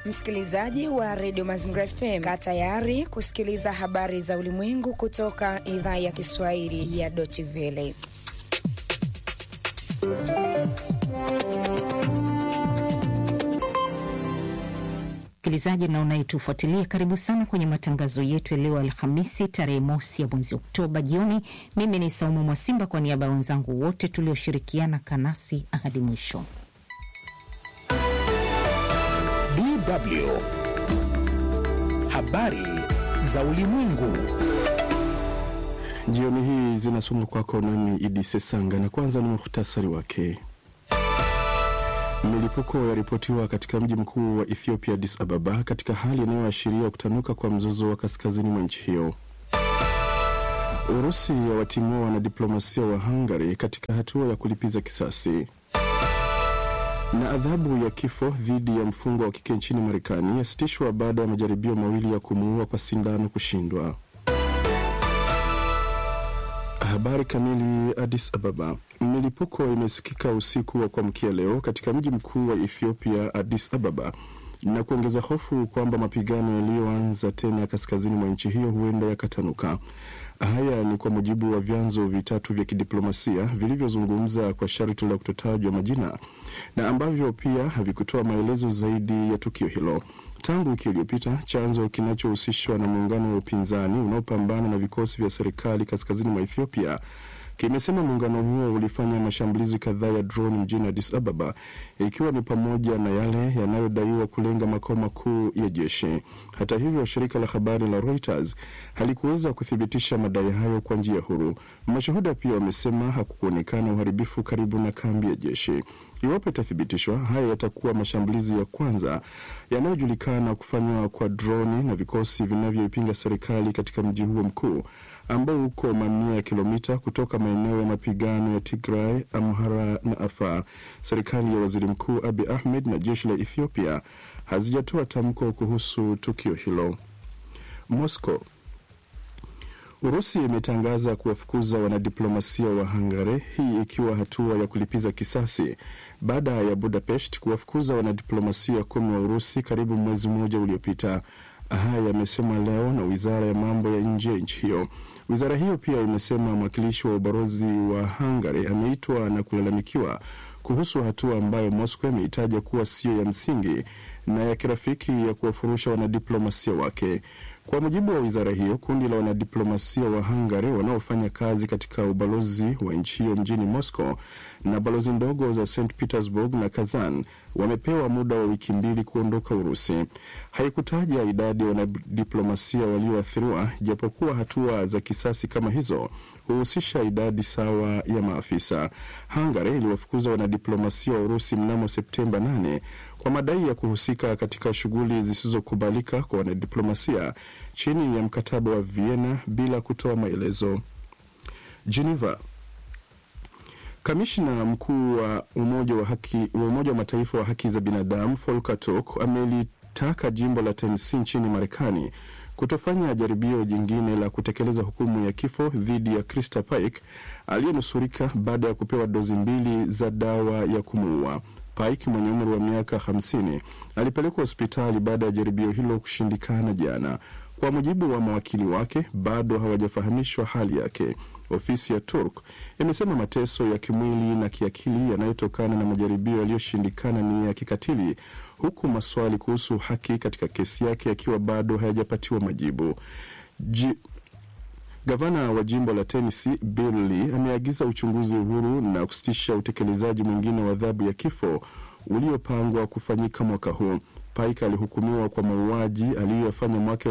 Msikilizaji wa redio Mazingira FM, kaa tayari kusikiliza habari za ulimwengu kutoka idhaa ya Kiswahili ya Deutsche Welle. Msikilizaji na unayetufuatilia, karibu sana kwenye matangazo yetu ya leo Alhamisi tarehe mosi ya mwezi Oktoba jioni. Mimi ni Saumu Mwasimba kwa niaba ya wenzangu wote tulioshirikiana kanasi hadi mwisho. DW habari za ulimwengu jioni hii zinasomwa kwako nami Idi Sesanga, na kwanza ni muhtasari wake. Milipuko yaripotiwa katika mji mkuu wa Ethiopia, Addis Ababa, katika hali inayoashiria kutanuka kwa mzozo wa kaskazini mwa nchi hiyo. Urusi yawatimua wanadiplomasia wa Hungary katika hatua ya kulipiza kisasi. Na adhabu ya kifo dhidi ya mfungwa wa kike nchini Marekani yasitishwa baada ya majaribio mawili ya kumuua kwa sindano kushindwa. Habari kamili. Addis Ababa. Milipuko imesikika usiku wa kuamkia leo katika mji mkuu wa Ethiopia, Addis Ababa, na kuongeza hofu kwamba mapigano yaliyoanza tena kaskazini mwa nchi hiyo huenda yakatanuka. Haya ni kwa mujibu wa vyanzo vitatu vya kidiplomasia vilivyozungumza kwa sharti la kutotajwa majina na ambavyo pia havikutoa maelezo zaidi ya tukio hilo. Tangu wiki iliyopita, chanzo kinachohusishwa na muungano wa upinzani unaopambana na vikosi vya serikali kaskazini mwa Ethiopia kimesema muungano huo ulifanya mashambulizi kadhaa ya droni mjini Addis Ababa, ikiwa ni pamoja na yale yanayodaiwa kulenga makao makuu ya jeshi. Hata hivyo, shirika la habari la Reuters halikuweza kuthibitisha madai hayo kwa njia huru. Mashuhuda pia wamesema hakukuonekana uharibifu karibu na kambi ya jeshi. Iwapo itathibitishwa, haya yatakuwa mashambulizi ya kwanza yanayojulikana kufanywa kwa droni na vikosi vinavyoipinga serikali katika mji huo mkuu ambao uko mamia ya kilomita kutoka maeneo ya mapigano ya Tigray, Amhara na Afar. Serikali ya waziri mkuu Abi Ahmed na jeshi la Ethiopia hazijatoa tamko kuhusu tukio hilo. Moscow Urusi imetangaza kuwafukuza wanadiplomasia wa Hungary, hii ikiwa hatua ya kulipiza kisasi baada ya Budapest kuwafukuza wanadiplomasia kumi wa Urusi karibu mwezi mmoja uliopita. Haya yamesemwa leo na wizara ya mambo ya nje ya nchi hiyo. Wizara hiyo pia imesema mwakilishi wa ubalozi wa Hungary ameitwa na kulalamikiwa kuhusu hatua ambayo Moscow imeitaja kuwa sio ya msingi na ya kirafiki ya kuwafurusha wanadiplomasia wake. Kwa mujibu wa wizara hiyo, kundi la wanadiplomasia wa Hungary wanaofanya kazi katika ubalozi wa nchi hiyo mjini Moscow na balozi ndogo za St Petersburg na Kazan wamepewa muda wa wiki mbili kuondoka Urusi. Haikutaja idadi ya wanadiplomasia walioathiriwa, japokuwa hatua za kisasi kama hizo huhusisha idadi sawa ya maafisa. Hungary iliwafukuza wanadiplomasia wa Urusi mnamo Septemba 8 kwa madai ya kuhusika katika shughuli zisizokubalika kwa wanadiplomasia chini ya mkataba wa Vienna bila kutoa maelezo. Geneva. Kamishna mkuu wa Umoja wa haki wa Umoja wa Mataifa wa haki za binadamu Volker Turk amelitaka jimbo la Tennessee nchini Marekani kutofanya jaribio jingine la kutekeleza hukumu ya kifo dhidi ya Krista Paik aliyenusurika baada ya kupewa dozi mbili za dawa ya kumuua. Pike mwenye umri wa miaka 50 alipelekwa hospitali baada ya jaribio hilo kushindikana jana. Kwa mujibu wa mawakili wake, bado hawajafahamishwa hali yake. Ofisi ya Turk imesema mateso ya kimwili na kiakili yanayotokana na majaribio yaliyoshindikana ni ya kikatili, huku maswali kuhusu haki katika kesi yake yakiwa bado hayajapatiwa majibu. Ji Gavana wa jimbo la Tennessee Bill Lee ameagiza uchunguzi huru na kusitisha utekelezaji mwingine wa adhabu ya kifo uliopangwa kufanyika mwaka huu. Pike alihukumiwa kwa mauaji aliyoyafanya mwaka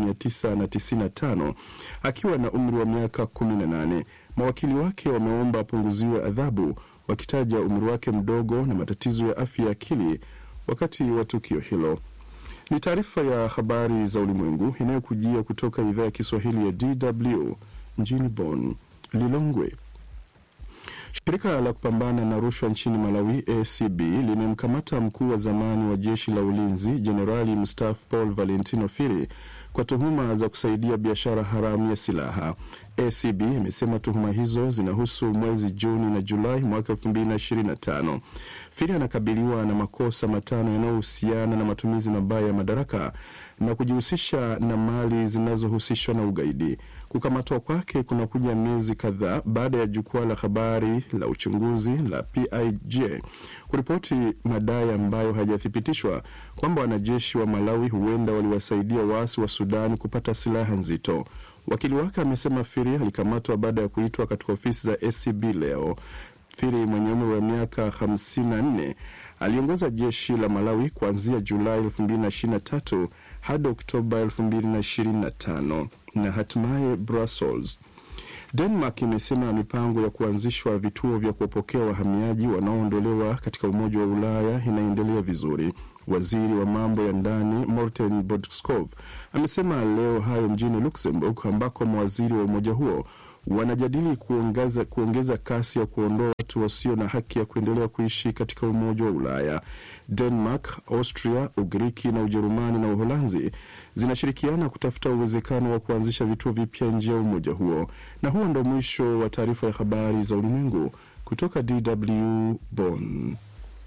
1995 akiwa na umri wa miaka 18. Mawakili wake wameomba apunguziwe adhabu, wakitaja umri wake mdogo na matatizo ya afya ya akili wakati wa tukio hilo. Ni taarifa ya habari za ulimwengu inayokujia kutoka idhaa ya Kiswahili ya DW mjini Bonn. Lilongwe. Shirika la kupambana na rushwa nchini Malawi, ACB, limemkamata mkuu wa zamani wa jeshi la ulinzi Jenerali mstaafu Paul Valentino Firi kwa tuhuma za kusaidia biashara haramu ya silaha. ACB imesema tuhuma hizo zinahusu mwezi Juni na Julai mwaka 2025. Firi anakabiliwa na makosa matano yanayohusiana na matumizi mabaya ya madaraka na kujihusisha na mali zinazohusishwa na ugaidi. Kukamatwa kwake kunakuja miezi kadhaa baada ya jukwaa la habari la uchunguzi la PIJ kuripoti madai ambayo hayajathibitishwa kwamba wanajeshi wa Malawi huenda waliwasaidia waasi wa Sudan kupata silaha nzito. Wakili wake amesema Firi alikamatwa baada ya kuitwa katika ofisi za SCB leo. Firi mwenye umri wa miaka 54 aliongoza jeshi la Malawi kuanzia Julai 2023 hadi Oktoba 2025 na hatimaye Brussels. Denmark imesema mipango ya kuanzishwa vituo vya kuwapokea wahamiaji wanaoondolewa katika Umoja wa Ulaya inaendelea vizuri. Waziri wa mambo ya ndani Morten Bodskov amesema leo hayo mjini Luxembourg, ambako mawaziri wa umoja huo wanajadili kuongeza, kuongeza kasi ya kuondoa watu wasio na haki ya kuendelea kuishi katika Umoja wa Ulaya. Denmark, Austria, Ugiriki na Ujerumani na Uholanzi zinashirikiana kutafuta uwezekano wa kuanzisha vituo vipya nje ya umoja huo. Na huo ndo mwisho wa taarifa ya habari za ulimwengu kutoka DW Bonn.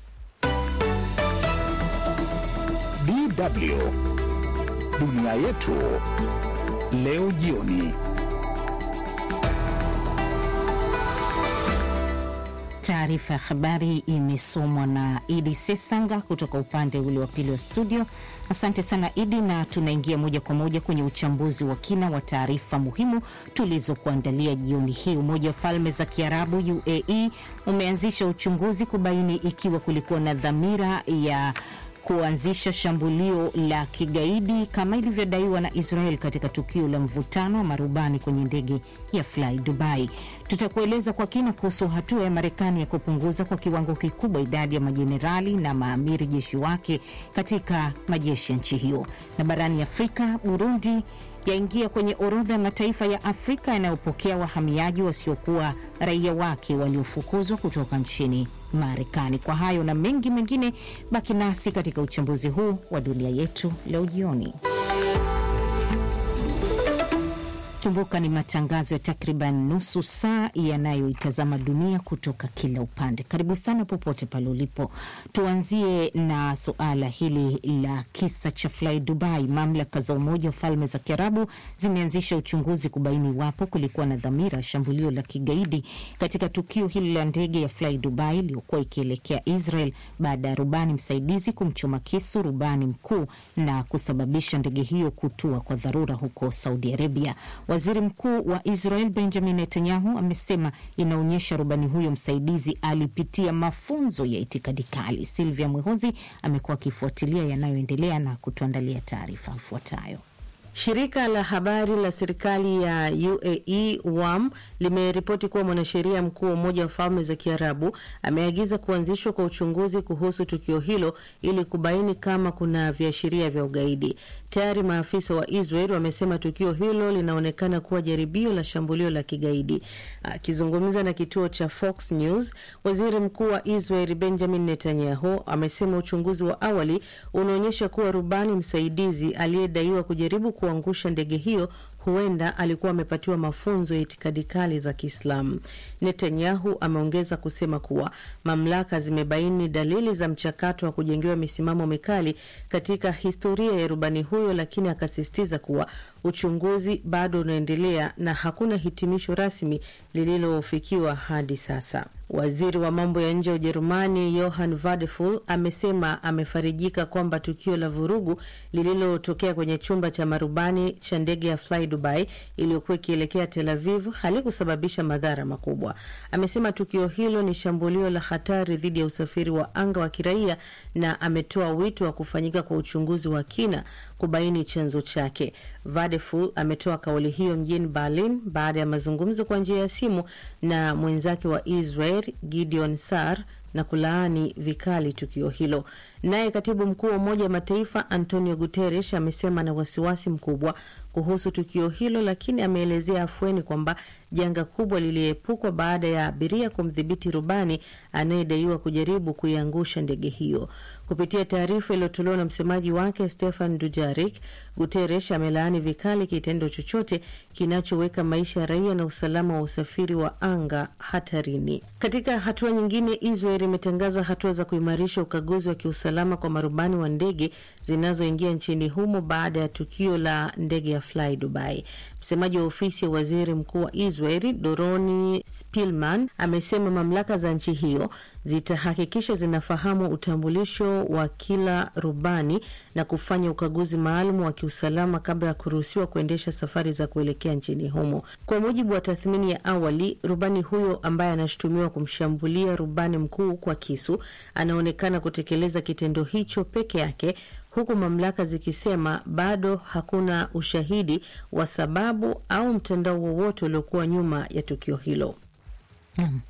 DW dunia yetu leo jioni. Taarifa ya habari imesomwa na Idi Sesanga kutoka upande ule wa pili wa studio. Asante sana Idi, na tunaingia moja kwa moja kwenye uchambuzi wa kina wa taarifa muhimu tulizokuandalia jioni hii. Umoja wa Falme za Kiarabu UAE umeanzisha uchunguzi kubaini ikiwa kulikuwa na dhamira ya kuanzisha shambulio la kigaidi kama ilivyodaiwa na Israel katika tukio la mvutano wa marubani kwenye ndege ya Fly Dubai. Tutakueleza kwa kina kuhusu hatua ya Marekani ya kupunguza kwa kiwango kikubwa idadi ya majenerali na maamiri jeshi wake katika majeshi ya nchi hiyo. Na barani Afrika, Burundi yaingia kwenye orodha ya mataifa ya Afrika yanayopokea wahamiaji wasiokuwa raia wake waliofukuzwa kutoka nchini Marekani. Kwa hayo na mengi mengine, baki nasi katika uchambuzi huu wa dunia yetu leo jioni. Kumbuka ni matangazo ya takriban nusu saa yanayoitazama dunia kutoka kila upande. Karibu sana popote pale ulipo. Tuanzie na suala hili la kisa cha Fly Dubai. Mamlaka za Umoja wa Falme za Kiarabu zimeanzisha uchunguzi kubaini iwapo kulikuwa na dhamira ya shambulio la kigaidi katika tukio hili la ndege ya Fly Dubai iliyokuwa ikielekea Israel baada ya rubani msaidizi kumchoma kisu rubani mkuu na kusababisha ndege hiyo kutua kwa dharura huko Saudi Arabia. Waziri Mkuu wa Israel Benjamin Netanyahu amesema inaonyesha rubani huyo msaidizi alipitia mafunzo ya itikadi kali. Silvia Mwehozi amekuwa akifuatilia yanayoendelea na kutuandalia taarifa ifuatayo. Shirika la habari la serikali ya UAE WAM limeripoti kuwa mwanasheria mkuu wa Umoja wa Falme za Kiarabu ameagiza kuanzishwa kwa uchunguzi kuhusu tukio hilo ili kubaini kama kuna viashiria vya ugaidi. Tayari maafisa wa Israel wamesema tukio hilo linaonekana kuwa jaribio la shambulio la kigaidi. Akizungumza na kituo cha Fox News, waziri mkuu wa Israel Benjamin Netanyahu amesema uchunguzi wa awali unaonyesha kuwa rubani msaidizi aliyedaiwa kujaribu kuangusha ndege hiyo huenda alikuwa amepatiwa mafunzo ya itikadi kali za Kiislamu. Netanyahu ameongeza kusema kuwa mamlaka zimebaini dalili za mchakato wa kujengewa misimamo mikali katika historia ya rubani huyo, lakini akasisitiza kuwa uchunguzi bado unaendelea na hakuna hitimisho rasmi lililofikiwa hadi sasa. Waziri wa mambo ya nje wa Ujerumani Johann Vadeful amesema amefarijika kwamba tukio la vurugu lililotokea kwenye chumba cha marubani cha ndege ya Fly Dubai iliyokuwa ikielekea Tel Aviv halikusababisha madhara makubwa. Amesema tukio hilo ni shambulio la hatari dhidi ya usafiri wa anga wa kiraia na ametoa wito wa kufanyika kwa uchunguzi wa kina kubaini chanzo chake. Vadeful ametoa kauli hiyo mjini Berlin baada ya mazungumzo kwa njia ya simu na mwenzake wa Israel Gideon Sar na kulaani vikali tukio hilo. Naye katibu mkuu wa Umoja wa Mataifa Antonio Guterres amesema na wasiwasi mkubwa kuhusu tukio hilo, lakini ameelezea afueni kwamba janga kubwa liliepukwa baada ya abiria kumdhibiti rubani anayedaiwa kujaribu kuiangusha ndege hiyo. Kupitia taarifa iliyotolewa na msemaji wake Stefan Dujarik, Guterres amelaani vikali kitendo chochote kinachoweka maisha ya raia na usalama wa usafiri wa anga hatarini. Katika hatua nyingine, Israel imetangaza hatua za kuimarisha ukaguzi wa kiusalama kwa marubani wa ndege zinazoingia nchini humo baada ya tukio la ndege ya Fly Dubai. Msemaji wa ofisi ya waziri mkuu wa Israel Doroni Spilman amesema mamlaka za nchi hiyo zitahakikisha zinafahamu utambulisho wa kila rubani na kufanya ukaguzi maalum wa kiusalama kabla ya kuruhusiwa kuendesha safari za kuelekea nchini humo. Kwa mujibu wa tathmini ya awali, rubani huyo ambaye anashutumiwa kumshambulia rubani mkuu kwa kisu anaonekana kutekeleza kitendo hicho peke yake huku mamlaka zikisema bado hakuna ushahidi wa sababu au mtandao wowote uliokuwa nyuma ya tukio hilo. Naam,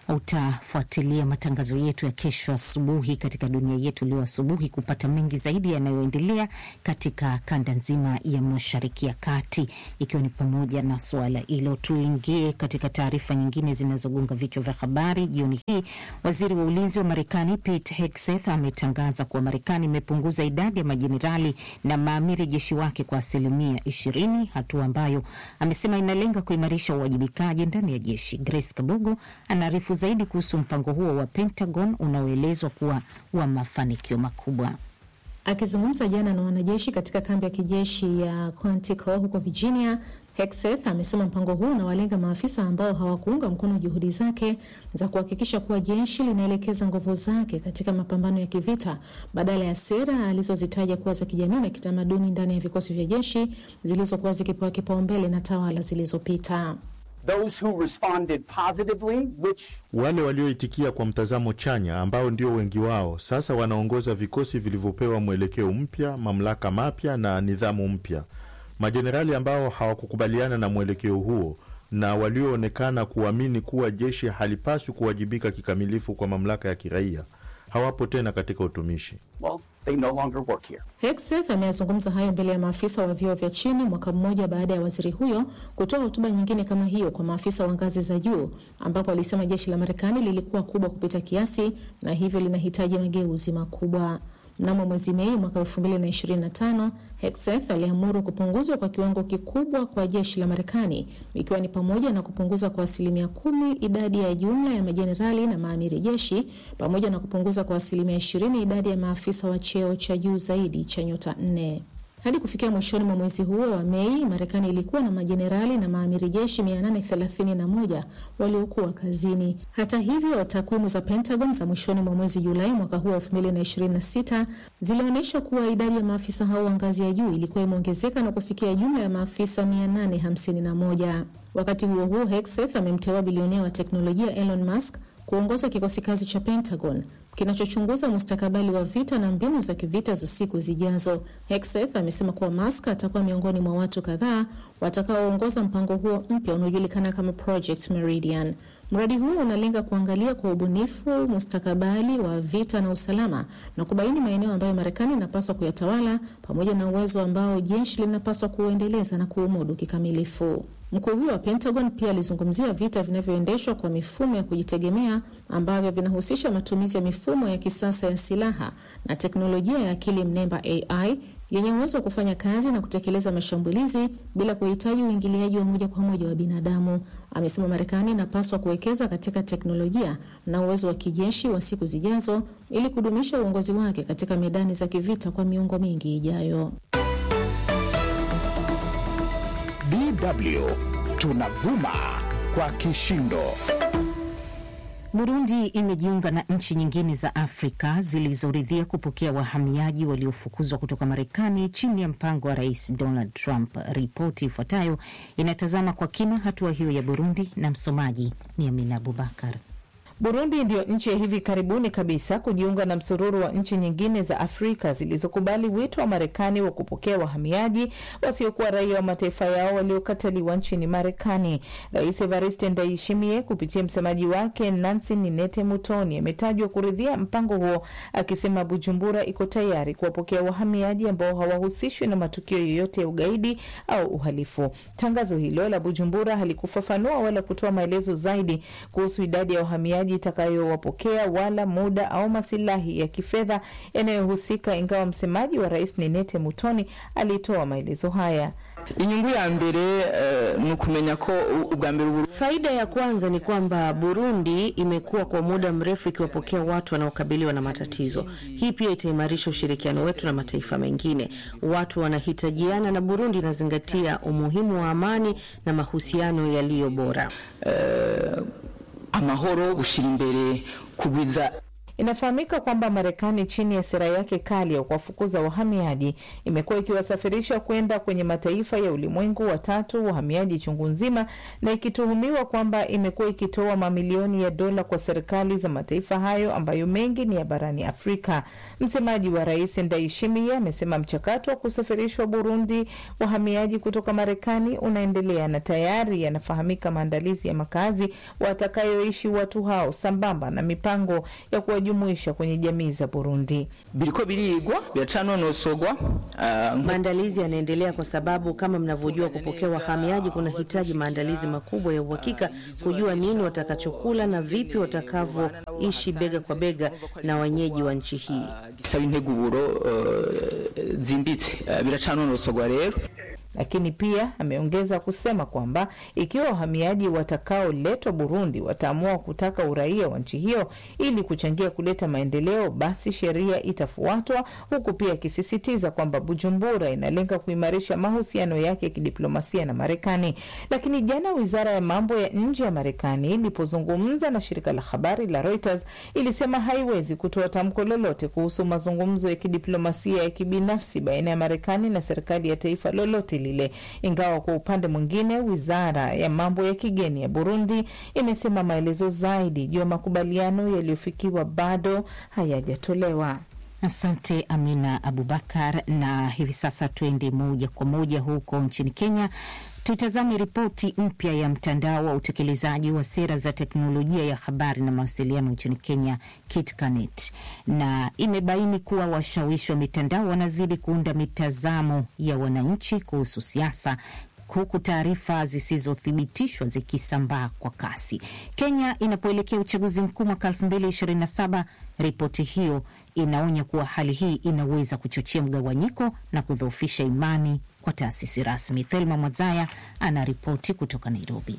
utafuatilia matangazo yetu ya kesho asubuhi katika dunia yetu leo asubuhi kupata mengi zaidi yanayoendelea katika kanda nzima ya Mashariki ya Kati, ikiwa ni pamoja na suala hilo. Tuingie katika taarifa nyingine zinazogonga vichwa vya habari jioni hii. Waziri wa ulinzi wa Marekani Pete Hegseth ametangaza kuwa Marekani imepunguza idadi ya majenerali na maamiri jeshi wake kwa asilimia ishirini, hatua ambayo amesema inalenga kuimarisha uwajibikaji ndani ya jeshi. Grace Kabogo anaarifu zaidi kuhusu mpango huo wa Pentagon unaoelezwa kuwa wa mafanikio makubwa. Akizungumza jana na wanajeshi katika kambi ya kijeshi ya Quantico huko Virginia, Hegseth amesema mpango huu unawalenga maafisa ambao hawakuunga mkono juhudi zake za kuhakikisha kuwa jeshi linaelekeza nguvu zake katika mapambano ya kivita badala ya sera alizozitaja kuwa za kijamii na kitamaduni ndani ya vikosi vya jeshi zilizokuwa zikipewa kipaumbele na tawala zilizopita. Those who responded positively, which... wale walioitikia kwa mtazamo chanya ambao ndio wengi wao sasa wanaongoza vikosi vilivyopewa mwelekeo mpya, mamlaka mapya na nidhamu mpya. Majenerali ambao hawakukubaliana na mwelekeo huo na walioonekana kuamini kuwa jeshi halipaswi kuwajibika kikamilifu kwa mamlaka ya kiraia hawapo tena katika utumishi. well, they no longer work here. Hegseth ameyazungumza hayo mbele ya maafisa wa vyeo vya chini mwaka mmoja baada ya waziri huyo kutoa hotuba nyingine kama hiyo kwa maafisa wa ngazi za juu, ambapo alisema jeshi la Marekani lilikuwa kubwa kupita kiasi na hivyo linahitaji mageuzi makubwa. Mnamo mwezi Mei mwaka 2025 Hegseth aliamuru kupunguzwa kwa kiwango kikubwa kwa jeshi la Marekani, ikiwa ni pamoja na kupunguza kwa asilimia kumi idadi ya jumla ya majenerali na maamiri jeshi pamoja na kupunguza kwa asilimia 20 idadi ya maafisa wa cheo cha juu zaidi cha nyota nne. Hadi kufikia mwishoni mwa mwezi huo wa Mei, Marekani ilikuwa na majenerali na maamiri jeshi 831 waliokuwa kazini. Hata hivyo, takwimu za Pentagon za mwishoni mwa mwezi Julai mwaka huu wa 2026 zilionyesha kuwa idadi ya maafisa hao wa ngazi ya juu ilikuwa imeongezeka na kufikia jumla ya maafisa 851. Wakati huo huo, Hegseth amemteua bilionea wa teknolojia Elon Musk kuongoza kikosi kazi cha Pentagon kinachochunguza mustakabali wa vita na mbinu za kivita za siku zijazo. Hegseth amesema kuwa Musk atakuwa miongoni mwa watu kadhaa watakaoongoza mpango huo mpya unaojulikana kama Project Meridian. Mradi huo unalenga kuangalia kwa ubunifu mustakabali wa vita na usalama na kubaini maeneo ambayo Marekani inapaswa kuyatawala pamoja na uwezo ambao jeshi linapaswa kuuendeleza na kuumudu kikamilifu. Mkuu huyo wa Pentagon pia alizungumzia vita vinavyoendeshwa kwa mifumo ya kujitegemea ambavyo vinahusisha matumizi ya mifumo ya kisasa ya silaha na teknolojia ya akili mnemba AI yenye uwezo wa kufanya kazi na kutekeleza mashambulizi bila kuhitaji uingiliaji wa moja kwa moja wa binadamu. Amesema Marekani inapaswa kuwekeza katika teknolojia na uwezo wa kijeshi wa siku zijazo ili kudumisha uongozi wake katika medani za kivita kwa miongo mingi ijayo. DW tunavuma kwa kishindo. Burundi imejiunga na nchi nyingine za Afrika zilizoridhia kupokea wahamiaji waliofukuzwa kutoka Marekani chini ya mpango wa Rais Donald Trump. Ripoti ifuatayo inatazama kwa kina hatua hiyo ya Burundi na msomaji ni Amina Abubakar. Burundi ndiyo nchi ya hivi karibuni kabisa kujiunga na msururu wa nchi nyingine za Afrika zilizokubali wito wa Marekani wa kupokea wahamiaji wasiokuwa raia wa mataifa yao waliokataliwa nchini Marekani. Rais Evariste Ndayishimiye kupitia msemaji wake Nancy Ninete Mutoni ametajwa kuridhia mpango huo, akisema Bujumbura iko tayari kuwapokea wahamiaji ambao hawahusishwi na matukio yoyote ya ugaidi au uhalifu. Tangazo hilo la Bujumbura halikufafanua wala kutoa maelezo zaidi kuhusu idadi ya wahamiaji itakayowapokea wala muda au masilahi ya kifedha yanayohusika, ingawa msemaji wa rais Ninete Mutoni alitoa maelezo haya. inyungu ya mbere uh, ni ukumenya ko ubwa mbere Uburundi Faida ya kwanza ni kwamba Burundi imekuwa kwa muda mrefu ikiwapokea watu wanaokabiliwa na matatizo. Hii pia itaimarisha ushirikiano wetu na mataifa mengine. Watu wanahitajiana na Burundi inazingatia umuhimu wa amani na mahusiano yaliyo bora. amahoro gushira imbere kugwiza Inafahamika kwamba Marekani chini ya sera yake kali ya kuwafukuza wahamiaji imekuwa ikiwasafirisha kwenda kwenye mataifa ya ulimwengu wa tatu wahamiaji chungu nzima, na ikituhumiwa kwamba imekuwa ikitoa mamilioni ya dola kwa serikali za mataifa hayo ambayo mengi ni ya barani Afrika. Msemaji wa rais Ndayishimiye amesema mchakato wa kusafirishwa Burundi wahamiaji kutoka Marekani unaendelea na tayari yanafahamika maandalizi ya makazi watakayoishi watu hao sambamba na mipango ya kuwajumuisha kwenye jamii za Burundi. biriko birigwa biracanonosogwa uh, Maandalizi yanaendelea kwa sababu kama mnavyojua, kupokea wahamiaji kunahitaji maandalizi makubwa ya uhakika, kujua nini watakachokula na vipi watakavyoishi bega kwa bega na wenyeji wa nchi hii. gisaba integuro uh, zimbitse uh, biracanonosogwa rero Lakini pia ameongeza kusema kwamba ikiwa wahamiaji watakaoletwa Burundi wataamua kutaka uraia wa nchi hiyo ili kuchangia kuleta maendeleo, basi sheria itafuatwa, huku pia akisisitiza kwamba Bujumbura inalenga kuimarisha mahusiano yake ya kidiplomasia na Marekani. Lakini jana wizara ya mambo ya nje ya Marekani ilipozungumza na shirika la habari la Reuters ilisema haiwezi kutoa tamko lolote kuhusu mazungumzo ya kidiplomasia ya kibinafsi baina ya Marekani na serikali ya taifa lolote lile, ingawa kwa upande mwingine wizara ya mambo ya kigeni ya Burundi imesema maelezo zaidi juu ya makubaliano yaliyofikiwa bado hayajatolewa. Asante Amina Abubakar. Na hivi sasa tuende moja kwa moja huko nchini Kenya, tutazame ripoti mpya ya mtandao wa utekelezaji wa sera za teknolojia ya habari na mawasiliano nchini Kenya, KITCANET, na imebaini kuwa washawishi wa mitandao wanazidi kuunda mitazamo ya wananchi kuhusu siasa huku taarifa zisizothibitishwa zikisambaa kwa kasi. Kenya inapoelekea uchaguzi mkuu mwaka 2027, ripoti hiyo inaonya kuwa hali hii inaweza kuchochea mgawanyiko na kudhoofisha imani kwa taasisi rasmi. Thelma Mwazaya ana ripoti kutoka Nairobi.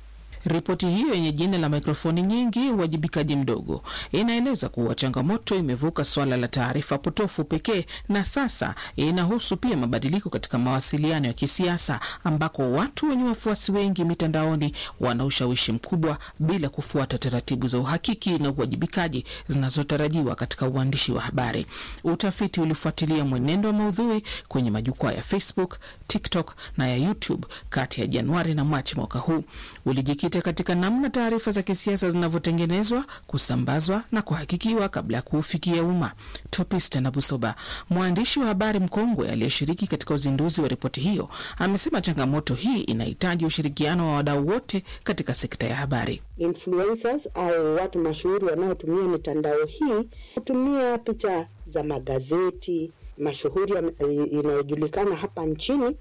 Ripoti hiyo yenye jina la mikrofoni nyingi, uwajibikaji mdogo, inaeleza kuwa changamoto imevuka swala la taarifa potofu pekee na sasa inahusu pia mabadiliko katika mawasiliano ya kisiasa, ambako watu wenye wafuasi wengi mitandaoni wana ushawishi mkubwa bila kufuata taratibu za uhakiki na uwajibikaji zinazotarajiwa katika uandishi wa habari. Utafiti ulifuatilia mwenendo wa maudhui kwenye majukwaa ya Facebook, TikTok na ya YouTube kati ya Januari na Machi mwaka huu ulijikita katika namna taarifa za kisiasa zinavyotengenezwa, kusambazwa na kuhakikiwa kabla ya kuufikia umma. Topista na Busoba, mwandishi wa habari mkongwe aliyeshiriki katika uzinduzi wa ripoti hiyo, amesema changamoto hii inahitaji ushirikiano wa wadau wote katika sekta ya habari. Influencers au watu mashuhuri wanaotumia mitandao hii hutumia picha za magazeti mashuhuri inayojulikana hapa nchini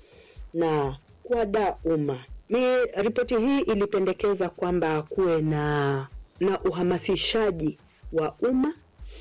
na kuwadaa umma. Mi ripoti hii ilipendekeza kwamba kuwe na na uhamasishaji wa umma,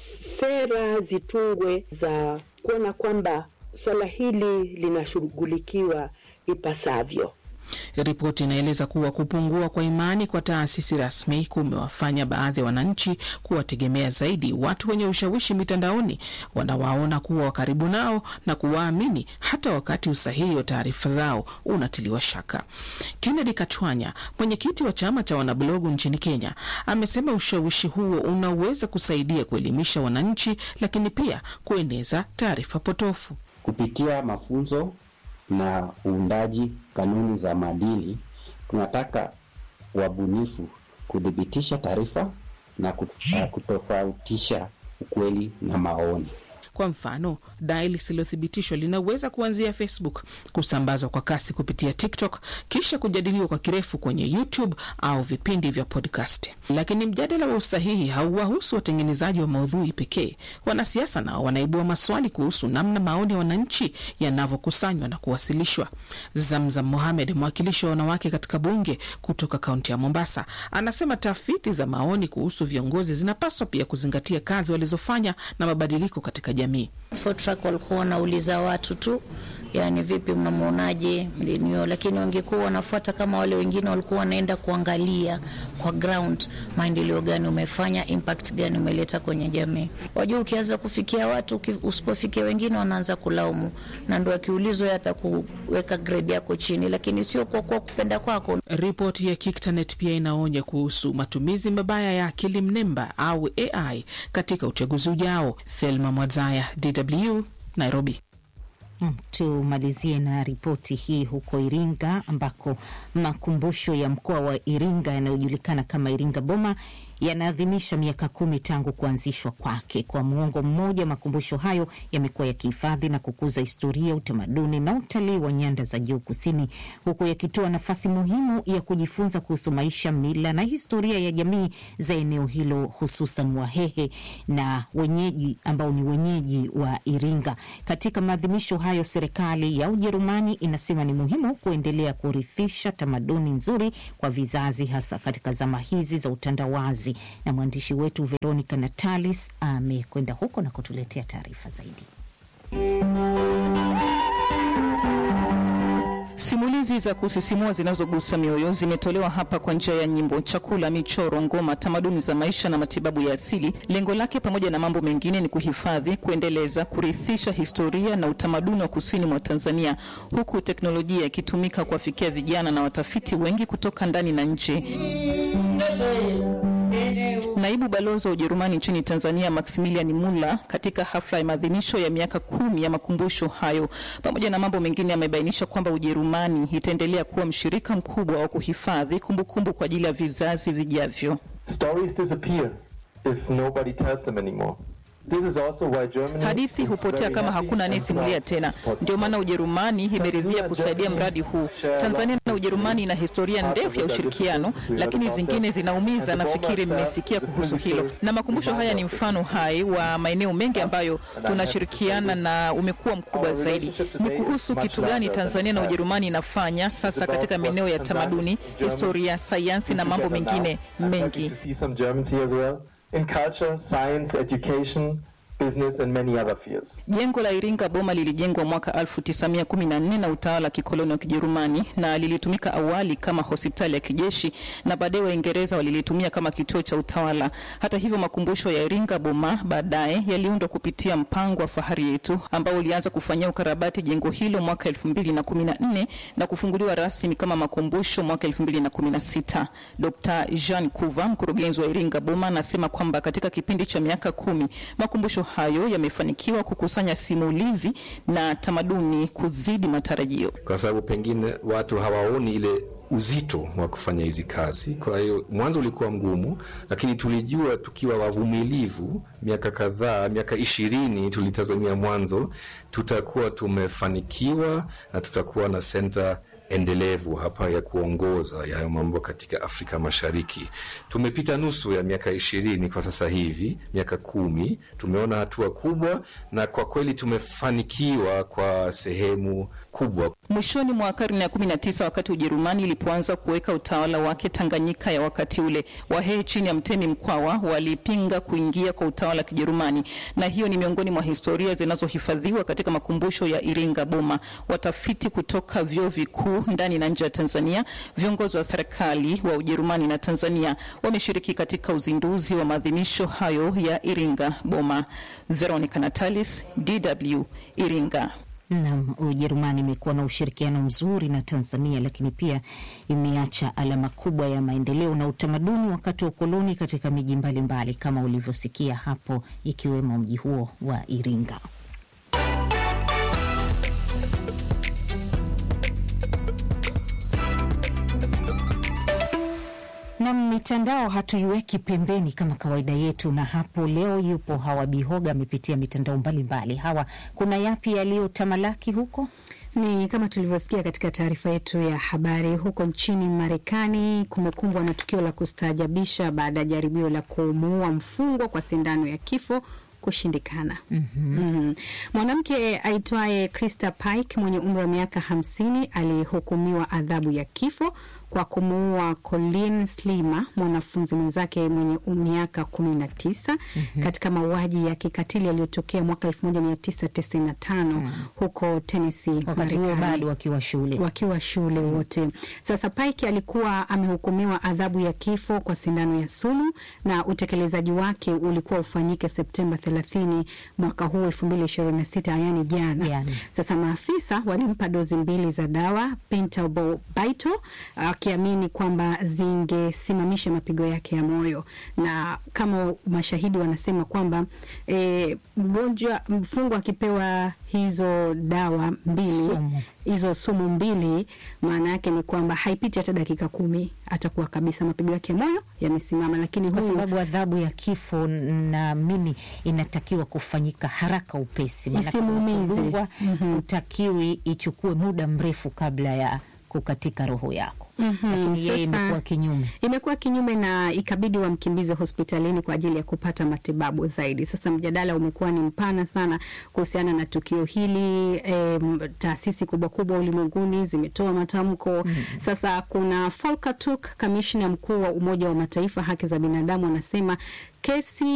sera zitungwe za kuona kwamba swala hili linashughulikiwa ipasavyo. Ripoti inaeleza kuwa kupungua kwa imani kwa taasisi rasmi kumewafanya baadhi ya wananchi kuwategemea zaidi watu wenye ushawishi mitandaoni, wanawaona kuwa wa karibu nao na kuwaamini hata wakati usahihi wa taarifa zao unatiliwa shaka. Kennedy Kachwanya, mwenyekiti wa chama cha wanablogu nchini Kenya, amesema ushawishi huo unaweza kusaidia kuelimisha wananchi, lakini pia kueneza taarifa potofu kupitia mafunzo na uundaji kanuni za maadili, tunataka wabunifu kuthibitisha taarifa na kut- uh, kutofautisha ukweli na maoni. Kwa mfano, dai lisilothibitishwa linaweza kuanzia Facebook, kusambazwa kwa kasi kupitia TikTok, kisha kujadiliwa kwa kirefu kwenye YouTube au vipindi vya podcast. Lakini mjadala wa usahihi hauwahusu watengenezaji wa maudhui pekee. Wanasiasa nao wanaibua maswali kuhusu namna maoni ya wananchi yanavyokusanywa na kuwasilishwa. Zamzam Mohamed, mwakilishi wa wanawake katika bunge kutoka kaunti ya Mombasa, anasema tafiti za maoni kuhusu viongozi zinapaswa pia kuzingatia kazi walizofanya na mabadiliko katika jamii. Fotrack walikuwa wanauliza watu tu, yani vipi, mnamwonaje mlinio, lakini wangekuwa wanafuata kama wale wengine walikuwa wanaenda kuangalia kwa ground, maendeleo gani umefanya, impact gani umeleta kwenye jamii. Wajua, ukianza kufikia watu, uki- usipofikia wengine wanaanza kulaumu, na ndo akiulizwa hata kuweka grade yako chini, lakini sio kwa kwa kupenda kwako. Ripoti ya Kiktanet pia inaonya kuhusu matumizi mabaya ya akili mnemba au AI katika uchaguzi ujao. Thelma Mwadzaya, DW, Nairobi. Mm, Tumalizie na ripoti hii huko Iringa ambako makumbusho ya mkoa wa Iringa yanayojulikana kama Iringa Boma yanaadhimisha miaka kumi tangu kuanzishwa kwake. Kwa muongo mmoja, makumbusho hayo yamekuwa yakihifadhi na kukuza historia, utamaduni na utalii wa nyanda za juu kusini, huku yakitoa nafasi muhimu ya kujifunza kuhusu maisha, mila na historia ya jamii za eneo hilo, hususan Wahehe na wenyeji ambao ni wenyeji wa Iringa. Katika maadhimisho hayo, serikali ya Ujerumani inasema ni muhimu kuendelea kurithisha tamaduni nzuri kwa vizazi, hasa katika zama hizi za utandawazi. Na mwandishi wetu Veronica Natalis amekwenda huko na kutuletea taarifa zaidi. Simulizi za kusisimua zinazogusa mioyo zimetolewa hapa kwa njia ya nyimbo, chakula, michoro, ngoma, tamaduni za maisha na matibabu ya asili. Lengo lake pamoja na mambo mengine ni kuhifadhi, kuendeleza, kurithisha historia na utamaduni wa kusini mwa Tanzania, huku teknolojia ikitumika kuwafikia vijana na watafiti wengi kutoka ndani na nje. Naibu balozi wa Ujerumani nchini Tanzania Maximilian Muller katika hafla ya maadhimisho ya miaka kumi ya makumbusho hayo, pamoja na mambo mengine, amebainisha kwamba Ujerumani itaendelea kuwa mshirika mkubwa wa kuhifadhi kumbukumbu kwa ajili ya vizazi vijavyo. Stories disappear if nobody tells them anymore. This is also why Germany Hadithi is hupotea very kama happy hakuna and anayesimulia proud tena. to support Ndio maana Ujerumani imeridhia kusaidia mradi huu. Tanzania na Ujerumani ina historia ndefu ya ushirikiano, lakini zingine zinaumiza. Nafikiri mmesikia kuhusu hilo, na makumbusho haya ni mfano hai wa maeneo mengi ambayo tunashirikiana na umekuwa mkubwa zaidi. Ni kuhusu kitu gani Tanzania na Ujerumani inafanya sasa katika maeneo ya tamaduni, historia, sayansi na mambo mengine mengi. to see some Germans here as well in culture, science, education, business and many other fields. Jengo la Iringa Boma lilijengwa mwaka 1914 na utawala wa kikoloni wa Kijerumani na lilitumika awali kama hospitali ya kijeshi na baadaye Waingereza walilitumia kama kituo cha utawala. Hata hivyo, makumbusho ya Iringa Boma baadaye yaliundwa kupitia mpango wa Fahari Yetu ambao ulianza kufanyia ukarabati jengo hilo mwaka 2014 na kufunguliwa rasmi kama makumbusho mwaka 2016. Dr. Jean Kuva, mkurugenzi wa Iringa Boma, anasema kwamba katika kipindi cha miaka kumi makumbusho hayo yamefanikiwa kukusanya simulizi na tamaduni kuzidi matarajio. kwa sababu pengine watu hawaoni ile uzito wa kufanya hizi kazi. Kwa hiyo mwanzo ulikuwa mgumu, lakini tulijua tukiwa wavumilivu, miaka kadhaa, miaka ishirini tulitazamia mwanzo, tutakuwa tumefanikiwa na tutakuwa na senta endelevu hapa ya kuongoza yayo mambo katika Afrika Mashariki. Tumepita nusu ya miaka ishirini kwa sasa hivi, miaka kumi, tumeona hatua kubwa, na kwa kweli tumefanikiwa kwa sehemu kubwa. Mwishoni mwa karne ya 19 wakati Ujerumani ilipoanza kuweka utawala wake Tanganyika ya wakati ule, Wahehe chini ya Mtemi Mkwawa walipinga kuingia kwa utawala wa Kijerumani, na hiyo ni miongoni mwa historia zinazohifadhiwa katika makumbusho ya Iringa Boma. Watafiti kutoka vyuo vikuu ndani na nje ya Tanzania, viongozi wa serikali wa Ujerumani na Tanzania wameshiriki katika uzinduzi wa maadhimisho hayo ya Iringa Boma. Veronica Natalis, DW, Iringa. Naam, Ujerumani imekuwa na ushirikiano mzuri na Tanzania, lakini pia imeacha alama kubwa ya maendeleo na utamaduni wakati wa ukoloni katika miji mbalimbali kama ulivyosikia hapo, ikiwemo mji huo wa Iringa. Na mitandao hatuiweki pembeni kama kawaida yetu, na hapo leo yupo Hawa Bihoga, amepitia mitandao mbalimbali. Hawa, kuna yapi yaliyotamalaki huko? Ni kama tulivyosikia katika taarifa yetu ya habari, huko nchini Marekani kumekumbwa na tukio la kustaajabisha baada ya jaribio la kumuua mfungwa kwa sindano ya kifo kushindikana. Mhm. Mhm. Mwanamke aitwaye Krista Pike mwenye umri wa miaka hamsini alihukumiwa adhabu ya kifo kwa kumuua Colin Slima mwanafunzi mwenzake mwenye miaka kumi na tisa Mhm. katika mauaji ya kikatili yaliyotokea mwaka elfu moja mia tisa tisini na tano huko Tennessee, Wakati huo Marekani bado wakiwa shule. wakiwa shule wote. Sasa Pike alikuwa amehukumiwa adhabu ya kifo kwa sindano ya sumu na utekelezaji wake ulikuwa ufanyike Septemba 30 mwaka huu 2026, yani jana. Sasa maafisa walimpa dozi mbili za dawa pentobarbital akiamini kwamba zingesimamisha mapigo yake ya moyo, na kama mashahidi wanasema kwamba e, mgonjwa mfungwa akipewa hizo dawa mbili Sumu. hizo sumu mbili, maana yake ni kwamba haipiti hata dakika kumi atakuwa kabisa mapigo yake ya moyo yamesimama. Lakini Kwa huyu sababu adhabu ya kifo naamini inatakiwa kufanyika haraka upesi, maana kama Isimuumize. kudungwa, hutakiwi ichukue muda mrefu kabla ya kukatika roho yako. Mhm, Lakini yeye sasa- imekuwa kinyume. imekuwa kinyume na ikabidi wamkimbize hospitalini kwa ajili ya kupata matibabu zaidi. Sasa mjadala umekuwa ni mpana sana kuhusiana na tukio hili. Em, taasisi kubwa kubwa ulimwenguni zimetoa matamko. Sasa kuna Volker Turk, kamishna mkuu wa Umoja wa Mataifa haki za binadamu, anasema kesi